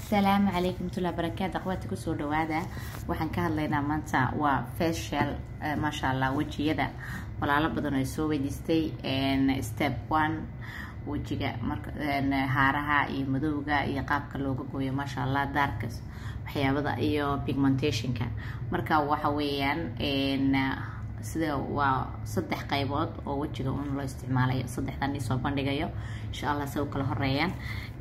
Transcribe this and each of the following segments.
asalaamu calaykum watullahi barakaatu akhwaati kusoo dhawaada waxaan ka hadlaynaa maanta waa facial maasha allah wejiyada walaalo badan oo soo weydiistay step one wejiga marka haaraha iyo madowga iyo qaabka looga gooyo maasha allah daarkas waxyaabada iyo pigmentationka marka waxa weeyaan sida waa saddex qaybood oo wejiga un loo isticmaalayo saddexdan isoo bandhigayo insha allah se u kala horeeyaan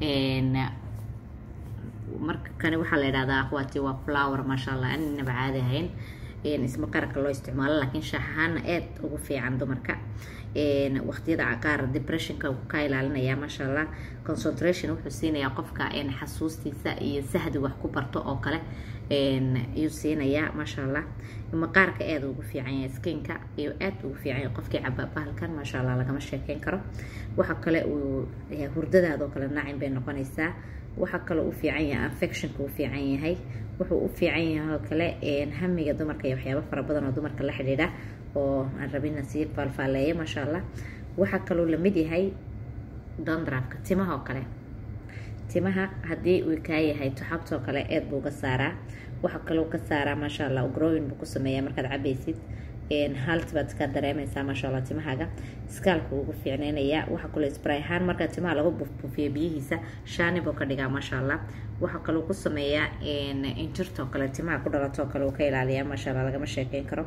marka kani waxaa la idhahdaa akhwaati waa flower maasha allah aninaba caadi ahayn isma qararka loo isticmaalo laakiin shaax ahaana aad ugu fiican dumarka waqtiyada qaar depressionka ka ilaalinaya maasha allah concentration wuxuu siinayaa qofka xasuustiisa iyo sahdi wax ku barto oo kale ayuu siinayaa maasha allah maqaarka aad ugu fiican yahay skinka iyo aad ugu fiican yahay qofkii caba bahalkan maasha allah lagama sheekeyn karo waxa kale uu hurdadaadoo kale naacin bay noqonaysaa waxaa kaloo u fiican yahay affectionka u fiican yahay wuxuu u fiican yahay oo kale hamiga dumarka iyo waxyaabo fara badan oo dumarka la xidhiidha oo aan rabina sii faalfaaleeya maasha allah waxaa kaloo lamid yahay dondrafka timaha oo kale timaha haddii uu kaa yahay tuxabtoo kale eed buu ga saaraa waxaa kaloo ka saaraa maasha allah growin buu ku sameeyaa markaad cabaysid halt baad ka dareemaysaa maasha allah timahaaga skaalka ugu fiicneynayaa waxaa kaloo spray ahaan markaa timaha lagu bufbufiyo biyihiisa shaani buu ka dhigaa maasha allah waxaa kaloo ku sameeyaa injirtoo kale timaha ku dhalatoo kale uu ka ilaaliyaa maasha allah lagama sheekeyn karo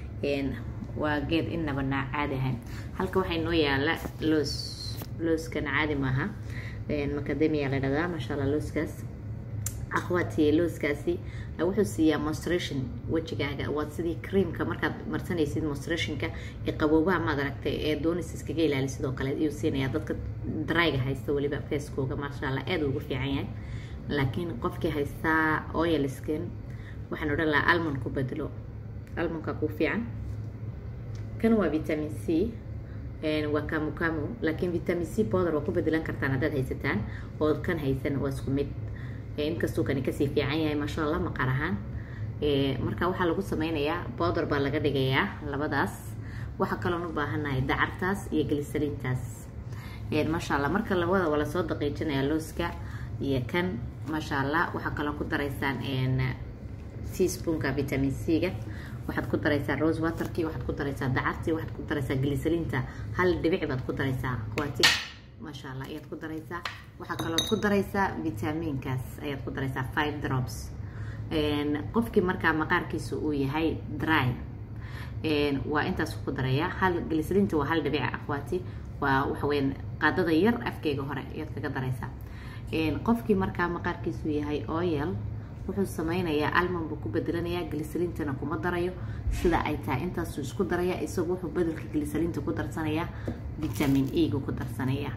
waa geed inaba naa caadi ahayn halka waxaa inoo yaala loos looskana caadi maaha macadamia la dhahdaa maasha allah looskaas akhwaati looskaasi wuxuu siiyaa monstration wejigaaga waa sidii creamka markaad marsanaysid monstrationka ee qaboobaha maad aragtay ee doonis iskaga ilaali sidoo kale ayuu siinayaa dadka dryga haysta weliba facekooga maasha allah aad ugu fiican yahay laakiin qofkii haystaa oil skin waxaan odhan lahaa almond ku bedelo almondka ku fiican kan waa vitamin c waa kamukamu laakiin vitamin c powder waa ku bedelan kartaan haddaad haysataan oo kan haysan waa isku mid inkastuu kani kasii fiican yahay maasha allah maqaar ahaan marka waxaa lagu sameynayaa bowder baa laga dhigayaa labadaas waxaa kaloon u baahannahay dacartaas iyo glisaliintaas maasha allah marka labada waa lasoo daqiijinaya looska iyo kan maasha allah waxaa kaloo ku daraysaan teaspoonka vitamin c-ga waxaad ku daraysaa rose waterkii waxaad ku daraysaa dacartii waxaad ku daraysaa glisaliinta hal dhibic baad ku daraysaa akhwaati maasha allah ayaad ku daraysaa waxaa kaloo ku daraysaa vitamiinkaas ayaad ku daraysaa five drops qofkii markaa maqaarkiisa uu yahay dry waa intaas ku darayaa hal glisaliinta waa hal dhibica akhwaati waa waxaweyaan qaadada yar afkeyga hore ayaad kaga daraysaa qofkii markaa maqaarkiisu yahay oil wuxuu sameynayaa almon buu ku bedelanayaa glisaliintana kuma darayo sida ay tahay intaasuu isku daraya isagu wuxuu bedelka glisaliinta ku darsanayaa vitamin e-ga ku darsanayaa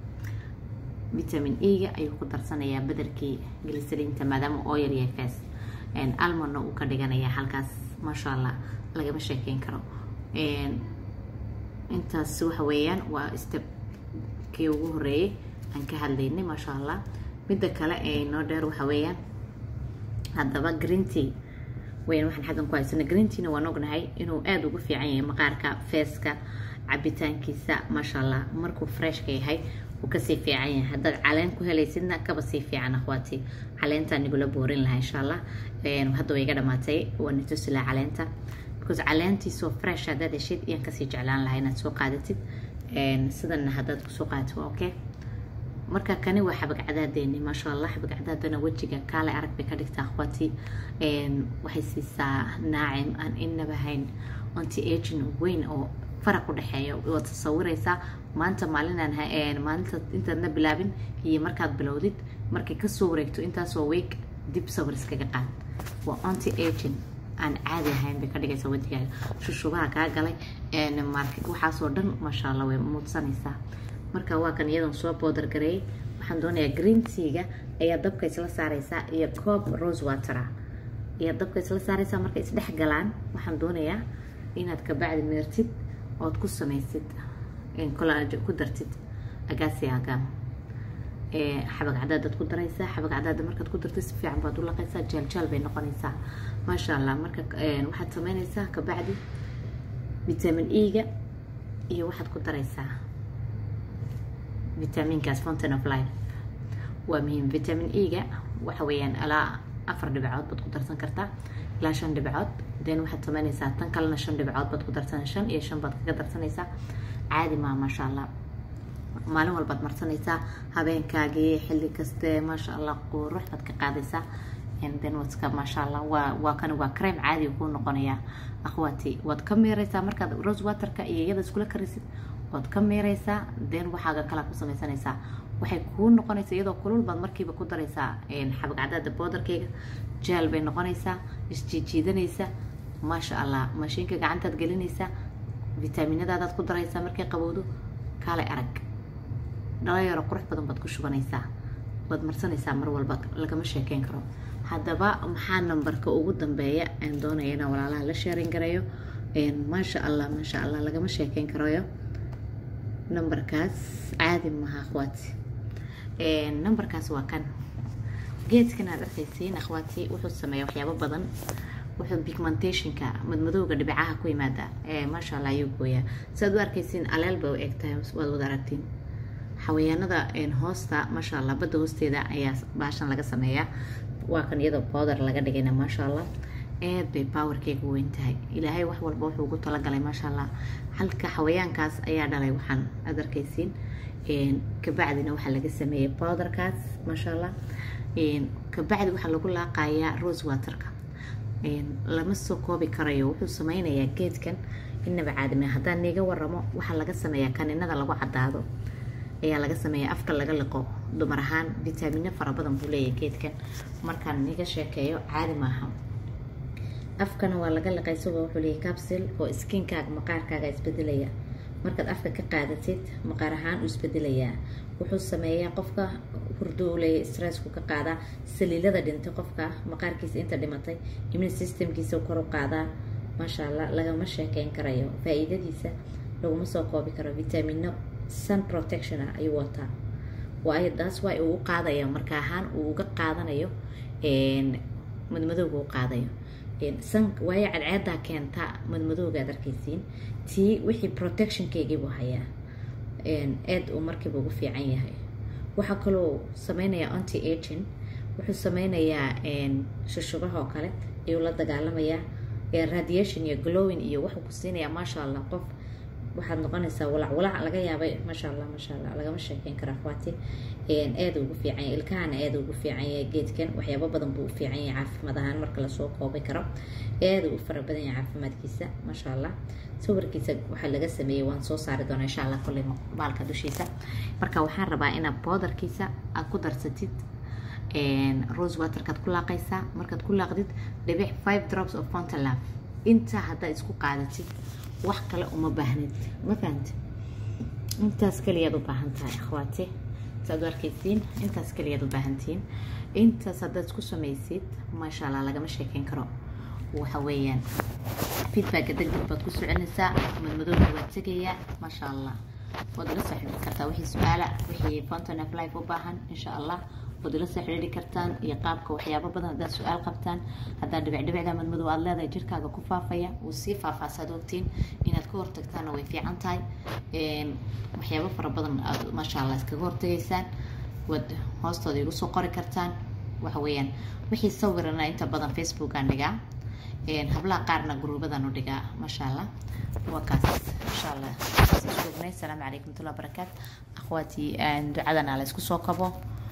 vitamin e-ga ayuu ku darsanayaa bedelkii glisaliinta maadaama oil yahay fas almonna uu ka dhiganayaa halkaas maasha allah lagama sheekeyn karo intaas waxa weeyaan waa stepkii ugu horeeyay aan ka hadlaynay maasha allah midda kale ee noo dheer waxa weeyaan haddaba greenty weyn waxaan xaggan ku haysana greentyna waan ognahay inuu aada ugu fiican yahay maqaarka feeska cabitaankiisa maasha allah markuu freshka yahay uu kasii fiican yahay haddaad caleen ku helaysidna kaba sii fiican akhwaati caleentaa nigula boorin lahaa insha allah hadda way iga dhamaatay waa natusi lahaa caleenta because caleentiisoo fresh haddaad heshid iyaan kasii jeclaan lahaa inaad soo qaadatid sidanna haddaad kusoo qaadato okay marka kani waa xabag cadaadeeni maasha allah xabag cadaadana wejiga kaale arag bay ka dhigtaa akhwaati waxay siisaa naacim aan inaba hayn anti agin weyn oo faraq u dhexeeya waad tasawiraysaa maanta maalinaan maalinta intaadna bilaabin iyo markaad bilowdid markay kasoo wareegto intaasoo weeg dib sawir iskaga qaad waa anti agin aan caadi ahayn bay ka dhigaysaa wejigaaga shushubaha kaa galay waxaasoo dhan maasha allah way muudsanaysaa marka waa kan iyadan soo boodar gareeyay waxaan doonayaa green tea-ga ayaa dabka isla saaraysaa iyo coob rose watera ayaa dabka isla saaraysaa markay isdhex galaan waxaan doonayaa inaad kabacdi meertid ood ku samaysid ku dartid agaasiaga xabag cadaadaad ku daraysaa xabag cadaada markaad ku dartid si fiican baad u laqaysaa jaaljaal bay noqonaysaa maasha allah marka waxaad sameynaysaa kabacdi vitamin e-ga iyo waxaad ku daraysaa vitaminkaas fountain of life waa muhiim vitamin e-ga waxa weeyaan alaa afar dhibcood baad ku darsan kartaa ilaa shan dhibcood then waxaad samaynaysaa tan kalena shan dhibcood baad ku darsan shan iyo shan baad kaga darsanaysaa caadi maa maasha allah maalin walbaad marsanaysaa habeenkaagii xilli kaste maasha allah qurux baad ka qaadaysaa then wadka maasha allah waa waa kan waa creme caadi kuu noqonayaa akhwaati waad ka miiraysaa markaad rose waterka iyo iyada iskula karisid waad ka miiraysaa then waxaaga kala ku samaysanaysaa waxay kuu noqonaysaa iyadoo kulul baad markiiba ku daraysaa xabagcadaada boodarkeyga jeel bay noqonaysaa isjiijiidanaysa maasha allah mashiinka gacantaad gelinaysaa vitaaminadaadaad ku daraysaa markay qabowdo kaalay arag dhalinyaro qurux badan baad ku shubanaysaa waad marsanaysaa mar walba lagama sheekeyn karo haddaba maxaa nambarka ugu dambeeya aan doonaya inaan walaalaha la sheerin garayo maasha allah maasha allah lagama sheekeyn karayo nambarkaas caadi maha akhwaati nambarkaas waa kan geedkan aad arkaysiin akhwaati wuxuu sameeya waxyaabo badan wuxuu pigmentationka madmadowga dhibicaha ku yimaada maasha allah ayuu gooyaa siaad u arkaysiin aleel bay u egtahay waad wada aragtiin xawayaanada hoosta maasha allah badda hoosteeda ayaa baashan laga sameeyaa waa kan iyadoo bowder laga dhigayna maasha allah aad bay powerkeyga weyn tahay ilaahay wax walba wuxuu ugu talagalay maasha allah halka xawayaankaas ayaa dhalay waxaan aad arkaysiin kabacdina waxaa laga sameeyey bowderkaas maasha allah kabacdi waxaa lagu laaqayaa rose waterka lama soo koobi karayo wuxuu sameynayaa geedkan inaba caadime haddaan niiga waramo waxaa laga sameeyaa kaninada lagu cadaado ayaa laga sameeyaa afka laga liqo dumar ahaan vitaamino fara badan buu leeyahay geedkan markaan niga sheekeeyo caadi maaha afkana waa laga liqay isagoo wuxuu leeyahay capsil oo skinkaaga maqaarkaaga isbedelaya markaad afka ka qaadatid maqaar ahaan uu isbedelayaa wuxuu sameeyaa qofka hurdo uu leeyahay stressku ka qaadaa saliilada dhintay qofka maqaarkiisa inta dhimatay immune systemkiisa kor u qaadaa maasha allah lagama sheekeyn karayo faa-iidadiisa laguma soo koobi karo vitamino sun protection ah ayuu wataa waayo taas waa uu u qaadaya marka ahaan uu uga qaadanayo madmadowga u qaadayo san waayo cadceedaa keenta madmadowga ad arkaysiin tii wixii protectionkeygiibuu hayaa aad uu markiiba ugu fiican yahay waxaa kaloo sameynayaa anti agin wuxuu sameynayaa shushubaha oo kale ayuu la dagaalamayaa radiation iyo glowing iyo wuxuu ku siinayaa maasha allah qof waxaad noqonaysaa walac walac laga yaabay maasha allah maasha allah lagama sheekeyn karo akhwaati aada ugu fiican yahay ilkahana aada ugu fiican yahay geedkan waxyaabo badan buu u fiican yahay caafimaad ahaan marka lasoo koobi karo aada u fara badan yahay caafimaadkiisa maasha allah sawirkiisa waxaa laga sameeyey waan soo saari doonaa insha allah kolley baalka dushiisa marka waxaan rabaa inaad boodarkiisa aad ku darsatid rose waterkaad ku laaqaysaa markaad ku laaqdid dhibic five drops of fontalaf inta haddaad isku qaadatid wax kale uma baahnid ma fahamti intaas kaliyaad u baahan tahay akhwaati saad u arkaysiin intaas kaliyaad u baahantihiin intaas haddaad isku samaysid maasha allah lagama sheekeyn karo waxa weeyaan feedbacka deg deg baad ku soconaysaa madmadowga waad tegayaa maasha allah waad ila soo xidhiiri kartaa wixii su-aala wixii fountain of life u baahan insha allah waad ila soo xidhiiri kartaan iyo qaabka waxyaabo badan haddaad su-aal qabtaan haddaad dhibic dhibicda madmadow aad leedahay jirkaaga ku faafaya wuu sii faafaasaad ogtiin inaad ka hortagtaana way fiican tahay waxyaabo fara badan aad maasha allah iskaga hortagaysaan waad hoostooda igu soo qori kartaan waxa weeyaan wixii sawirana inta badan facebookaan dhigaa hablaha qaarna guruubadan u dhigaa maasha allah waa kaas insha allah joognay asalaamu calaykum watullahi barakaat akhwaatii ducadana la isku soo kabo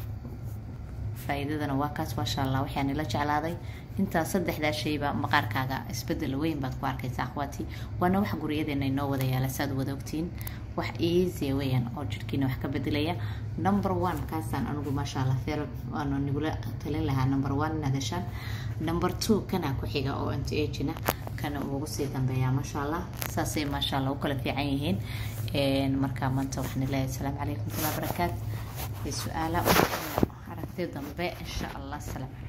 faa-iidadana waa kaas maasha allah waxaan ila jeclaaday intaa saddexdaa shayba maqaarkaaga isbedel weyn baad ku arkaysa akhwaati waana wax guryadeena inoo wada yaala saad wada ogtiin wax easy weeyaan oo jirkiina wax ka bedelaya number one kaasaan anigu maasha allah feer waanu nigula talin lahaa number one inaad heshaan number two kana ku xiga oo anti agina kana ugu sii dambeeyaa maasha allah saasay maasha allah u kala fiican yihiin markaa maanta waxaan leeyahay asalaamu calaykum watullahi barakaat su-aala aragti dambe insha allah salaam